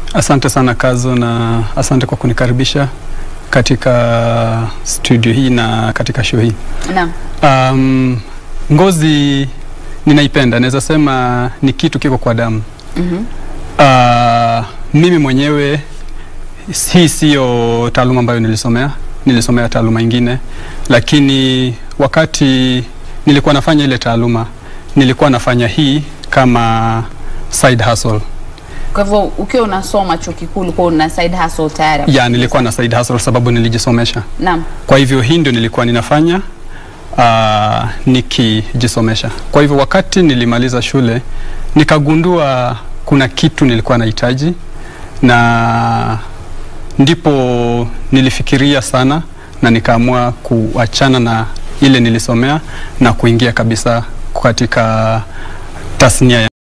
Asante sana Kazo, na asante kwa kunikaribisha katika studio hii na katika show hii. Naam. Um, ngozi ninaipenda, naweza sema ni kitu kiko kwa damu. Mhm. Uh, mimi mwenyewe hii siyo taaluma ambayo nilisomea, nilisomea taaluma ingine, lakini wakati nilikuwa nafanya ile taaluma nilikuwa nafanya hii kama side hustle. Kwa hivyo ukiwa unasoma chuo kikuu ulikuwa una side hustle tayari? Ya, nilikuwa na side hustle sababu nilijisomesha. Naam. Kwa hivyo hii ndio nilikuwa ninafanya uh, nikijisomesha. Kwa hivyo wakati nilimaliza shule nikagundua kuna kitu nilikuwa nahitaji, na ndipo nilifikiria sana na nikaamua kuachana na ile nilisomea na kuingia kabisa katika tasnia ya